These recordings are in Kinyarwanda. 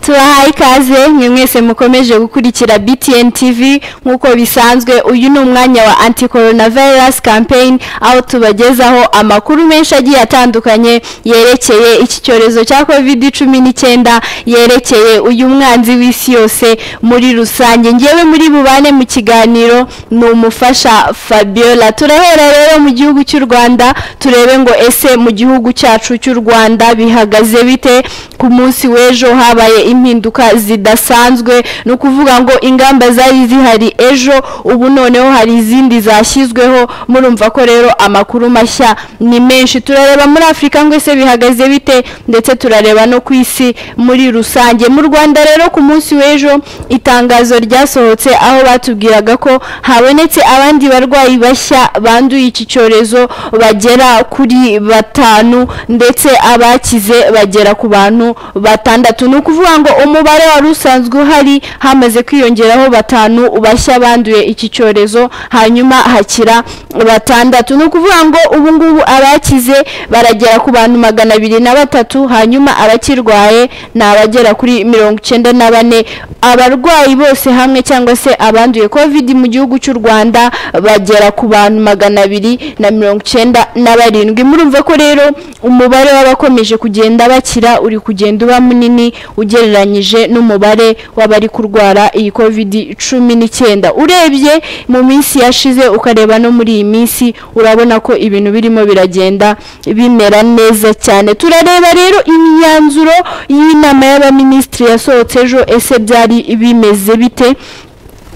tubahaye ikaze mwe mwese mukomeje gukurikira BTN TV nk'uko bisanzwe uyu ni umwanya wa anti coronavirus campaign aho tubagezaho amakuru menshi agiye atandukanye yerekeye iki cyorezo cya covid cumi n'icyenda yerekeye uyu mwanzi w'isi yose muri rusange ngewe muri bubane mu kiganiro ni umufasha fabiola turahera rero mu gihugu cy'u rwanda turebe ngo ese mu gihugu cyacu cy'u rwanda bihagaze bite ku munsi w'ejo habaye impinduka zidasanzwe ni ukuvuga ngo ingamba zari zihari ejo ubu noneho hari izindi zashyizweho murumva ko rero amakuru mashya ni menshi turareba muri afurika ngo ese bihagaze bite ndetse turareba no ku isi muri rusange mu rwanda rero ku munsi w'ejo itangazo ryasohotse aho batubwiraga ko habonetse abandi barwayi bashya banduye iki cyorezo bagera kuri batanu ndetse abakize bagera ku bantu batandatu ni ukuvuga ngo umubare wari usanzwe uhari hamaze kwiyongeraho batanu bashya banduye iki cyorezo hanyuma hakira batandatu ni ukuvuga ngo ubu ngubu abakize baragera ku bantu magana abiri na batatu hanyuma abakirwaye ni abagera kuri mirongo icyenda na bane abarwayi bose hamwe cyangwa se abanduye kovidi mu gihugu cy'u rwanda bagera ku bantu magana abiri na mirongo icyenda na barindwi murumva ko rero umubare w'abakomeje kugenda bakira uri kugenda uba munini ugereranyije n'umubare w'abari kurwara iyi covid cumi n'icyenda urebye mu minsi yashize ukareba no muri iyi minsi urabona ko ibintu birimo biragenda bimera neza cyane turareba rero imyanzuro y'inama y'abaminisitiri yasohotse ejo ese byari bimeze bite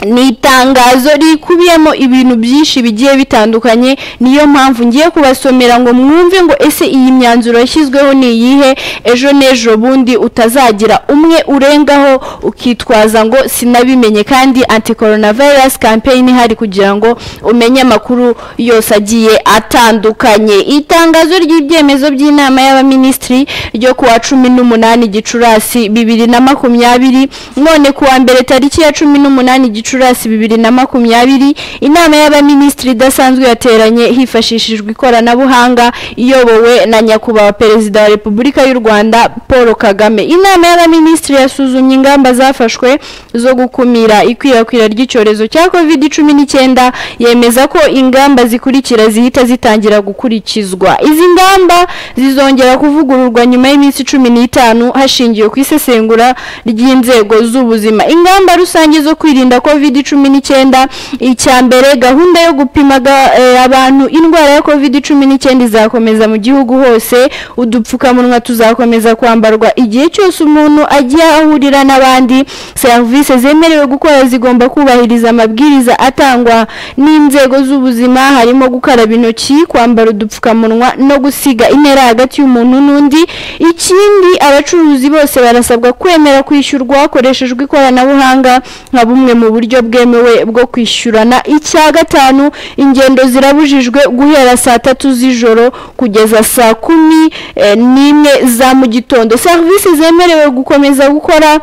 ni itangazo rikubiyemo ibintu byinshi bigiye bitandukanye niyo mpamvu ngiye kubasomera ngo mwumve ngo ese iyi myanzuro yashyizweho ni iyihe ejo n'ejo bundi utazagira umwe urengaho ukitwaza ngo sinabimenye kandi anti coronavirus campaign ihari kugira ngo umenye amakuru yose agiye atandukanye itangazo ry'ibyemezo by'inama y'abaminisitiri ryo kuwa cumi n'umunani gicurasi bibiri na makumyabiri none kuwa mbere tariki ya cumi n'umunani gicurasi gicurasi bibiri na makumyabiri inama y'abaminisitiri idasanzwe yateranye hifashishijwe ikoranabuhanga iyobowe na nyakubahwa perezida wa repubulika y'u rwanda paul kagame inama y'abaminisitiri yasuzumye ingamba zafashwe zo gukumira ikwirakwira ry'icyorezo cya covid cumi n'icyenda yemeza ko ingamba zikurikira zihita zitangira gukurikizwa izi ngamba zizongera kuvugururwa nyuma y'iminsi cumi n'itanu hashingiwe ku isesengura ry'inzego z'ubuzima ingamba rusange zo kwirinda covid cumi n'icyenda icya mbere gahunda yo gupima abantu indwara ya covid cumi n'icyenda izakomeza mu gihugu hose udupfukamunwa tuzakomeza kwambarwa igihe cyose umuntu agiye ahurira n'abandi serivisi zemerewe gukora zigomba kubahiriza amabwiriza atangwa n'inzego z'ubuzima harimo gukaraba intoki kwambara udupfukamunwa no gusiga intera hagati y'umuntu n'undi ikindi abacuruzi bose barasabwa kwemera kwishyurwa hakoreshejwe ikoranabuhanga nka bumwe mu buryo bwemewe bwo kwishyurana icya gatanu ingendo zirabujijwe guhera saa tatu z'ijoro kugeza saa kumi n'imwe za mu gitondo serivisi zemerewe gukomeza gukora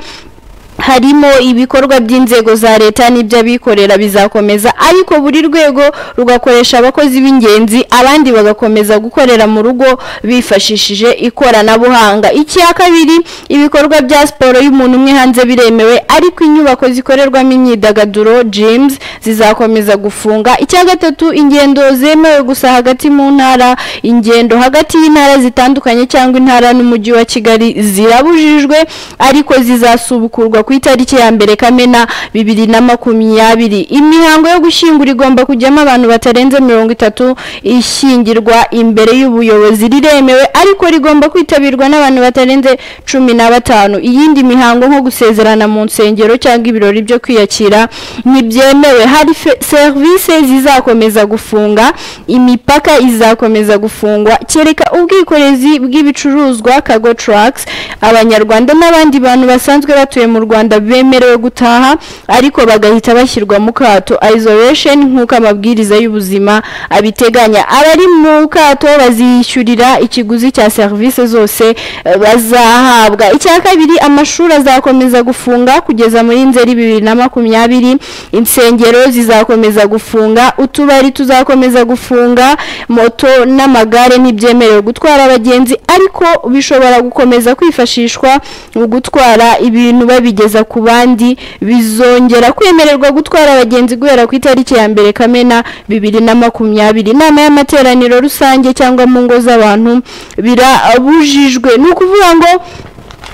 harimo ibikorwa by'inzego za leta n'iby'abikorera bizakomeza ariko buri rwego rugakoresha abakozi b'ingenzi abandi bagakomeza gukorera mu rugo bifashishije ikoranabuhanga icya kabiri ibikorwa bya siporo y'umuntu umwe hanze biremewe ariko inyubako zikorerwamo imyidagaduro jimuzi zizakomeza gufunga icya gatatu ingendo zemewe gusa hagati mu ntara ingendo hagati y'intara zitandukanye cyangwa intara n'umujyi wa kigali zirabujijwe ariko zizasubukurwa ku itariki ya mbere kamena bibiri na makumyabiri imihango yo gushyingura igomba kujyamo abantu batarenze mirongo itatu ishyingirwa imbere y'ubuyobozi riremewe ariko rigomba kwitabirwa n'abantu batarenze cumi na batanu iyindi mihango nko gusezerana mu nsengero cyangwa ibirori byo kwiyakira ntibyemewe hari serivisi zizakomeza gufunga imipaka izakomeza gufungwa kereka ubwikorezi bw'ibicuruzwa kago taragisi abanyarwanda n'abandi bantu basanzwe batuye mu rwanda rwanda bemerewe gutaha ariko bagahita bashyirwa mu kato isolation nk'uko amabwiriza y'ubuzima abiteganya abari mu kato bazishyurira ikiguzi cya serivisi zose eh, bazahabwa icya kabiri amashuri azakomeza gufunga kugeza muri nzeri bibiri na makumyabiri insengero zizakomeza gufunga utubari tuzakomeza gufunga moto n'amagare ntibyemerewe gutwara abagenzi ariko bishobora gukomeza kwifashishwa mu gutwara ibintu babigeza ku bandi bizongera kwemererwa gutwara abagenzi guhera ku itariki ya mbere kamena bibiri na makumyabiri inama y'amateraniro rusange cyangwa mu ngo z'abantu birabujijwe ni ukuvuga ngo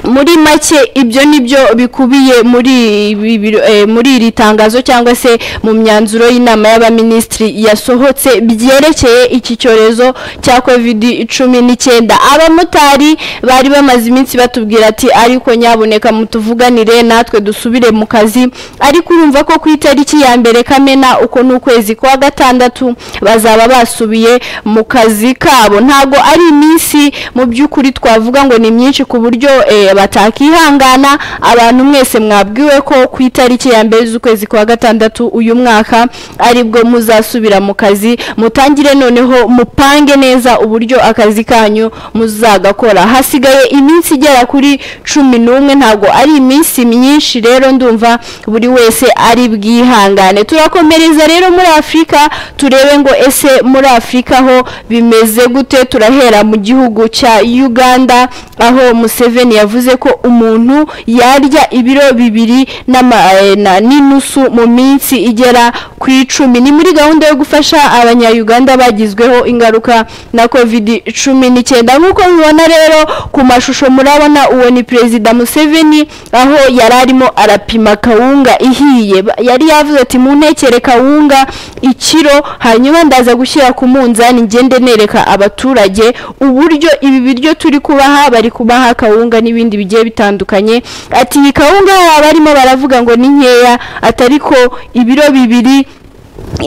muri make ibyo nibyo bikubiye muri ibi biro- eh, muri iri tangazo cyangwa se mu myanzuro y'inama y'abaminisitiri yasohotse byerekeye iki cyorezo cya kovidi cumi n'icyenda abamotari bari bamaze iminsi batubwira ati ariko nyaboneka mutuvuganire natwe dusubire mu kazi ariko urumva ko ku itariki ya mbere kamena uko ni ukwezi kwa gatandatu bazaba basubiye mu kazi kabo ntabwo ari iminsi mu by'ukuri twavuga ngo ni myinshi ku buryo eh, batakihangana abantu mwese mwabwiwe ko ku itariki ya mbere z'ukwezi kwa gatandatu uyu mwaka aribwo muzasubira mu kazi mutangire noneho mupange neza uburyo akazi kanyu muzagakora hasigaye iminsi igera kuri cumi n'umwe ntabwo ari iminsi myinshi rero ndumva buri wese ari bwihangane turakomereza rero muri afurika turebe ngo ese muri afurika ho bimeze gute turahera mu gihugu cya uganda aho museveni yavuze ko umuntu yarya ibiro bibiri n'ama- eh, na- n'inusu mu minsi igera ku icumi ni muri gahunda yo gufasha abanyayuganda bagizweho ingaruka na covid cumi n'icyenda nk'uko mubibona rero ku mashusho murabona uwo ni perezida museveni aho yari arimo arapima kawunga ihiye Ba- yari yavuze ati mu ntekere kawunga ikiro hanyuma ndaza gushyira ku munzani ngende nereka abaturage uburyo ibi biryo turi kubaha bari kubaha kawunga n'ibindi bigiye bitandukanye ati iyi kawunga yaba barimo baravuga ngo ni nkeya atari ko ibiro bibiri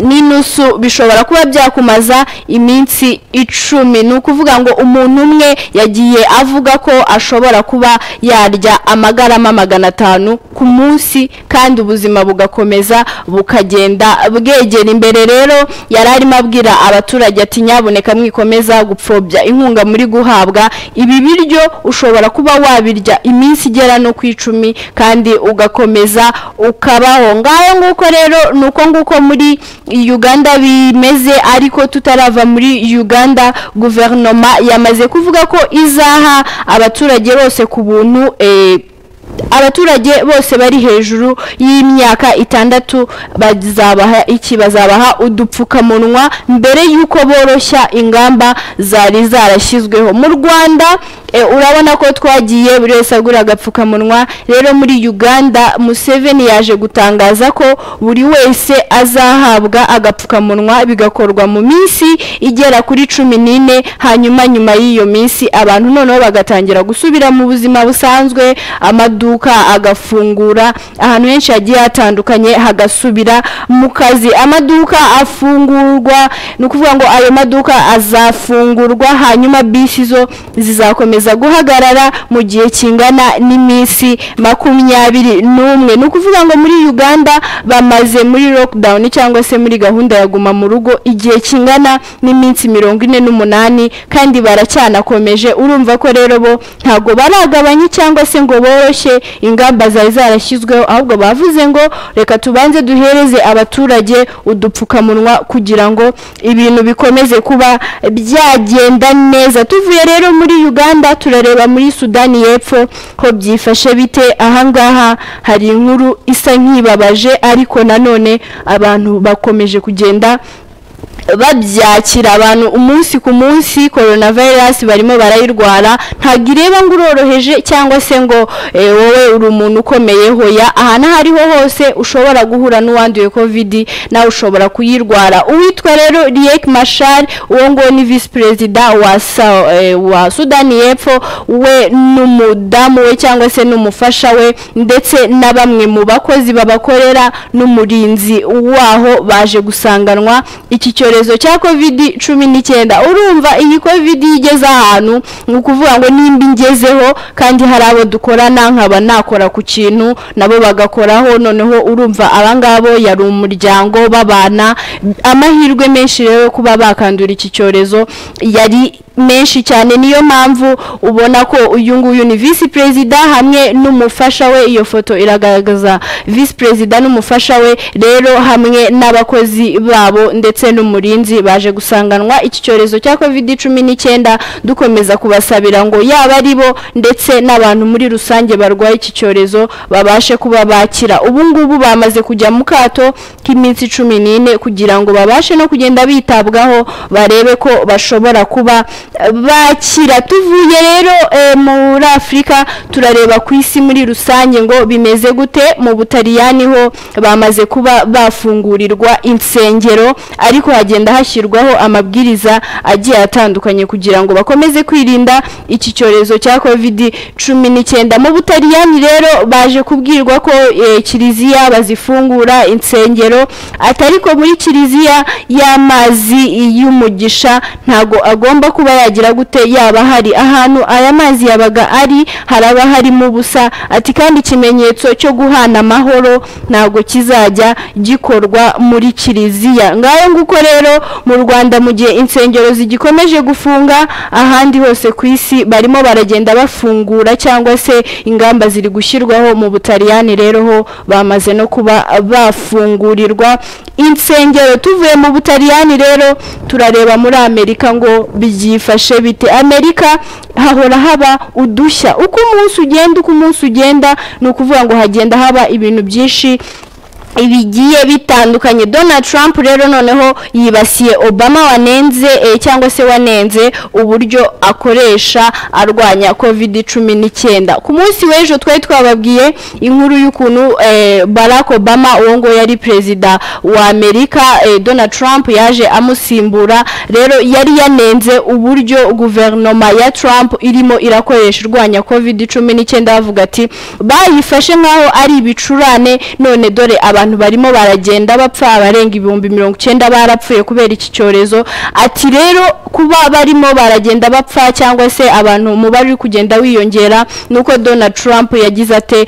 n'inusu bishobora kuba byakumaza iminsi icumi ni ukuvuga ngo umuntu umwe yagiye avuga ko ashobora kuba yarya amagarama magana atanu ku munsi kandi ubuzima bugakomeza bukagenda bwegera imbere rero yari arimo abwira abaturage ati nyaboneka mwikomeza gupfobya inkunga muri guhabwa ibi biryo ushobora kuba wabirya iminsi igera no ku icumi kandi ugakomeza ukabaho ngaho nguko rero ni uko nguko muri uganda bimeze ariko tutarava muri uganda guverinoma yamaze kuvuga ko izaha abaturage bose ku buntu eh, abaturage bose bari hejuru y'imyaka itandatu bazabaha iki bazabaha udupfukamunwa mbere y'uko boroshya ingamba zari zarashyizweho mu rwanda eh, urabona ko twagiye buri wese agura agapfukamunwa rero muri uganda museveni yaje gutangaza ko buri wese azahabwa agapfukamunwa bigakorwa mu minsi igera kuri cumi n'ine hanyuma nyuma y'iyo minsi abantu noneho bagatangira gusubira mu buzima busanzwe amaduka agafungura ahantu henshi hagiye hatandukanye hagasubira mu kazi amaduka afungurwa ni ukuvuga ngo ayo maduka azafungurwa hanyuma bisi zo zizakomeza guhagarara mu gihe kingana n'iminsi makumyabiri n'umwe ni ukuvuga ngo muri uganda bamaze muri lockdown cyangwa se muri gahunda ya guma mu rugo igihe kingana n'iminsi mirongo ine n'umunani kandi baracyanakomeje urumva ko rero bo ntabwo baragabanye cyangwa se ngo boroshye ingamba zari zarashyizweho ahubwo bavuze ngo reka tubanze duhereze abaturage udupfukamunwa kugira ngo ibintu bikomeze kuba byagenda neza tuvuye rero muri uganda turareba muri sudani y'epfo ko byifashe bite ahangaha hari inkuru isa nk'ibabaje ariko nanone abantu bakomeje kugenda babyakira abantu umunsi ku munsi coronavirus barimo barayirwara ntabwo ireba ngo uroroheje cyangwa se ngo eh, wowe uri umuntu ukomeye hoya ahantu aho ariho hose ushobora guhura n'uwanduye covid nawe ushobora kuyirwara uwitwa rero riek mashar uwo nguwo ni visi perezida wa, Sa- eh, wa sudani y'epfo we n'umudamu we cyangwa se n'umufasha we ndetse na bamwe mu bakozi babakorera n'umurinzi waho baje gusanganwa iki cyorezo icyorezo cya covid cumi n'icyenda urumva iyi covid iyo igeze ahantu ni ukuvuga ngo nimba ingezeho kandi hari abo dukorana nkaba nakora ku kintu nabo bagakoraho noneho urumva abangabo yari umuryango babana amahirwe menshi rero kuba bakandura iki cyorezo yari menshi cyane niyo mpamvu ubona ko uyu nguyu ni visi perezida hamwe n'umufasha we iyo foto iragaragaza visi perezida n'umufasha we rero hamwe n'abakozi babo ndetse n'umurinzi baje gusanganwa iki cyorezo cya covid cumi n'icyenda dukomeza kubasabira ngo yaba ari bo ndetse n'abantu muri rusange barwaye iki cyorezo babashe kuba bakira ubu ngubu bamaze kujya mu kato k'iminsi cumi n'ine kugira ngo babashe no kugenda bitabwaho barebe ko bashobora kuba bakira tuvuye rero muri afurika turareba ku isi muri rusange ngo bimeze gute mu butaliyani ho bamaze kuba bafungurirwa insengero ariko hagenda hashyirwaho amabwiriza agiye atandukanye kugira ngo bakomeze kwirinda iki cyorezo cya kovidi cumi n'icyenda mu butaliyani rero baje kubwirwa ko kiliziya bazifungura insengero atari ko muri kiliziya y'amazi y'umugisha ntago agomba kuba yagira gute yaba hari ahantu aya mazi yabaga ari haraba harimo ubusa ati kandi ikimenyetso cyo guhana amahoro ntabwo kizajya gikorwa muri kiliziya ngayo nguko rero mu rwanda mu gihe insengero zigikomeje gufunga ahandi hose ku isi barimo baragenda bafungura cyangwa se ingamba ziri gushyirwaho mu butaliyani rero ho bamaze no kuba bafungurirwa insengero tuvuye mu butaliyani rero turareba muri amerika ngo byifashe bite amerika hahora haba udushya uko umunsi ugenda uko umunsi ugenda ni ukuvuga ngo hagenda haba ibintu byinshi bigiye bitandukanye donald trump rero noneho yibasiye obama wanenze cyangwa se wanenze uburyo akoresha arwanya covid cumi n'icyenda ku munsi w'ejo twari twababwiye inkuru y'ukuntu barack obama uwo nguwo yari perezida wa amerika donald trump yaje amusimbura rero yari yanenze uburyo guverinoma ya trump irimo irakoresha irwanya covid cumi n'icyenda bavuga ati bayifashe nk'aho ari ibicurane none dore aba abantu barimo baragenda bapfa abarenga ibihumbi mirongo icyenda barapfuye kubera iki cyorezo ati rero kuba barimo baragenda bapfa cyangwa se abantu umubare uri kugenda wiyongera nuko donald trump yagize ate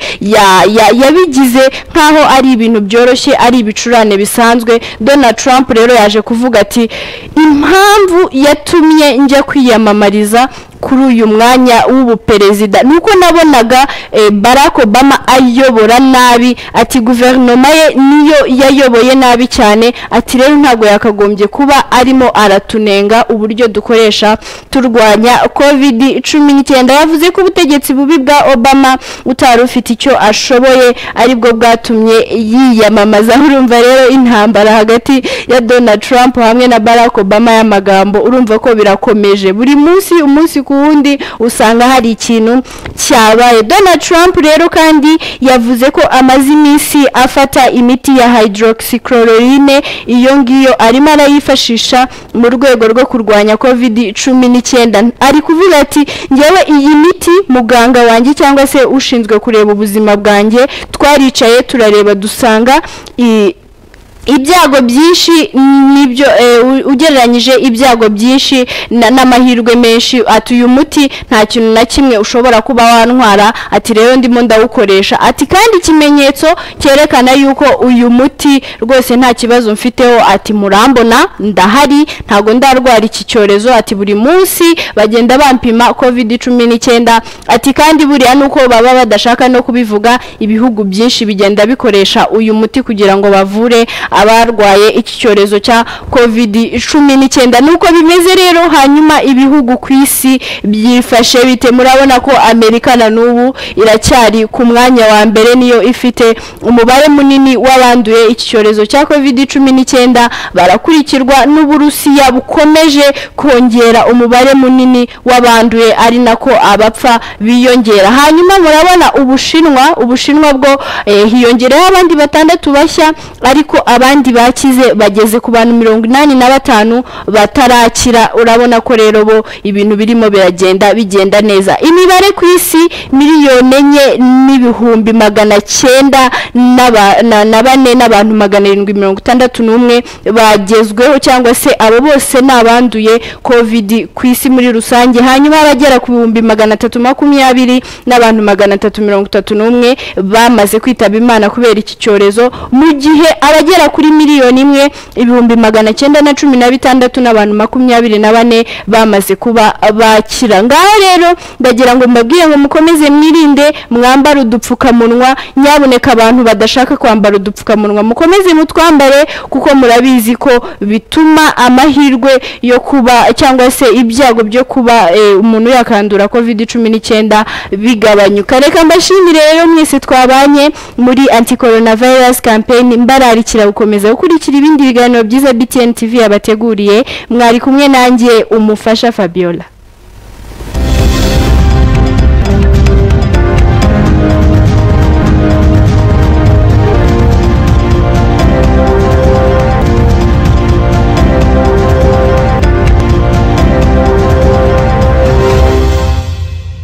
yabigize nk'aho ari ibintu byoroshye ari ibicurane bisanzwe donald trump rero yaje kuvuga ati impamvu yatumye njya kwiyamamariza kuri uyu mwanya w'ubuperezida ni uko nabonaga barack obama ayobora nabi ati guverinoma ye niyo yayoboye nabi cyane ati rero ntabwo yakagombye kuba arimo aratunenga uburyo dukoresha turwanya covid cumi n'icyenda yavuze ko ubutegetsi bubi bwa obama utari ufite icyo ashoboye aribwo bwatumye yiyamamaza urumva rero intambara hagati ya donald trump hamwe na barack obama y'amagambo urumva ko birakomeje buri munsi umunsi ku wundi usanga hari ikintu cyabaye donald trump rero kandi yavuze ko amaze iminsi afata imiti ya hydroxychloroquine iyo ngiyo arimo arayifashisha mu rwego rwo kurwanya covid cumi n'icyenda ari kuvuga ati ngewe iyi miti muganga wanjye cyangwa se ushinzwe kureba ubuzima bwanjye twaricaye turareba dusanga ibyago byinshi nibyo ugereranyije ibyago byinshi n'amahirwe menshi ati uyu muti nta kintu na kimwe ushobora kuba wantwara ati rero ndimo ndawukoresha ati kandi ikimenyetso cyerekana yuko uyu muti rwose nta kibazo mfiteho ati murambona ndahari ntabwo ndarwara iki cyorezo ati buri munsi bagenda bampima covid cumi n'icyenda ati kandi buriya nuko baba badashaka no kubivuga ibihugu byinshi bigenda bikoresha uyu muti kugira ngo bavure abarwaye iki cyorezo cya covid cumi n'icyenda nuko bimeze rero hanyuma ibihugu ku isi byifashe bite murabona ko amerika na n'ubu iracyari ku mwanya wa mbere niyo ifite umubare munini w'abanduye iki cyorezo cya covid cumi n'icyenda barakurikirwa n'uburusiya bukomeje kongera umubare munini w'abanduye ari nako abapfa biyongera hanyuma murabona ubushinwa ubushinwa bwo hiyongereho abandi batandatu bashya ariko abandi bakize bageze ku bantu mirongo inani na batanu batarakira urabona ko rero bo ibintu birimo biragenda bigenda neza imibare ku isi miliyoni enye n'ibihumbi magana cyenda n'aba- na- na bane n'abantu magana arindwi mirongo itandatu n'umwe bagezweho cyangwa se abo bose ni abanduye kovidi ku isi muri rusange hanyuma abagera ku bihumbi magana atatu makumyabiri n'abantu magana atatu mirongo itatu n'umwe bamaze kwitaba imana kubera iki cyorezo mu gihe abagera kuri miliyoni imwe ibihumbi magana cyenda na cumi na bitandatu n'abantu makumyabiri na bane bamaze kuba bakira ngaho rero ndagira ngo mbabwire ngo mukomeze mwirinde mwambare udupfukamunwa nyabuneka abantu badashaka kwambara udupfukamunwa mukomeze mutwambare kuko murabizi ko bituma amahirwe yo kuba cyangwa se ibyago byo kuba eh, umuntu yakandura covid cumi n'icyenda bigabanyuka reka mbashimire rero mwese twabanye muri anti coronavirus campaign mbararikira gukomeza gukurikira ibindi biganiro byiza BTN TV yabateguriye mwari kumwe nanjye umufasha Fabiola